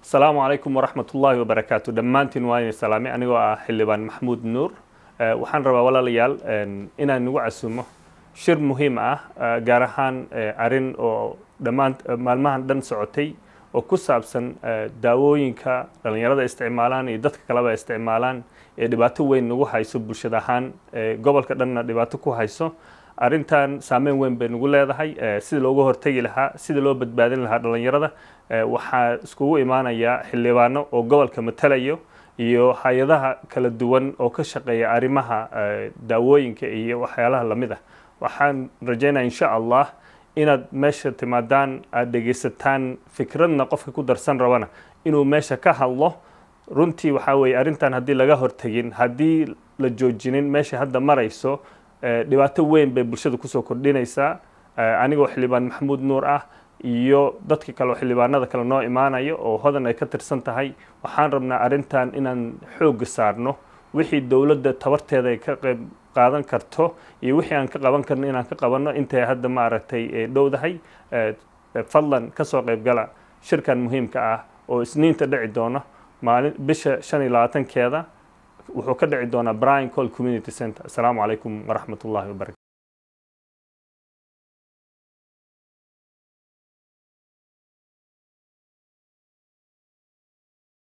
asalaamu calaykum waraxmat ullaahi wabarakaatu dhammaantiin waa inay salaamay anigoo ah xildhibaan maxamuud nuur waxaan rabaa walaalayaal inaan nagu casumo shir muhiim ah gaar ahaan arrin oo dhammaan maalmahan dhan socotay oo ku saabsan daawooyinka dhallinyarada isticmaalaan iyo dadka kaleba isticmaalaan ee dhibaato weyn nagu hayso bulshada ahaan gobolka dhanna dhibaato ku hayso arrintan saameyn weyn bay nagu leedahay sida looga hortegi lahaa sida loo badbaadin lahaa dhallinyarada waxaa iskugu imaanayaa xildhibaano oo gobolka matalayo iyo hay-adaha kala duwan oo ka shaqeeya arrimaha daawooyinka iyo waxyaalaha lamid ah waxaan rajaynaya insha allah inaad meesha timaadaan aada dhegaysataan fikradna qofka ku darsan rabana inuu meesha ka hadlo runtii waxaa weeye arrintan haddii laga hortegin haddii la joojinin meesha hadda marayso dhibaato weyn bay bulshada kusoo kordhinaysaa anigoo xildhibaan maxamuud nuur ah iyo dadka kale oo xildhibaanada kale noo imaanayo oo hodan ay ka tirsan tahay waxaan rabnaa arrintan inaan xoogga saarno wixii dowladda tabarteeda ay ka qayb qaadan karto iyo wixii aan ka qaban karno inaan ka qabanno intay hadda maaragtay dhowdahay fadlan kasoo qaybgala shirkan muhiimka ah oo isniinta dhici doono maalin bisha shan iyo labaatankeeda wuxuu ka dhici doonaa brian col community center asalaamu calaykum waraxmat ullahi wabarakatu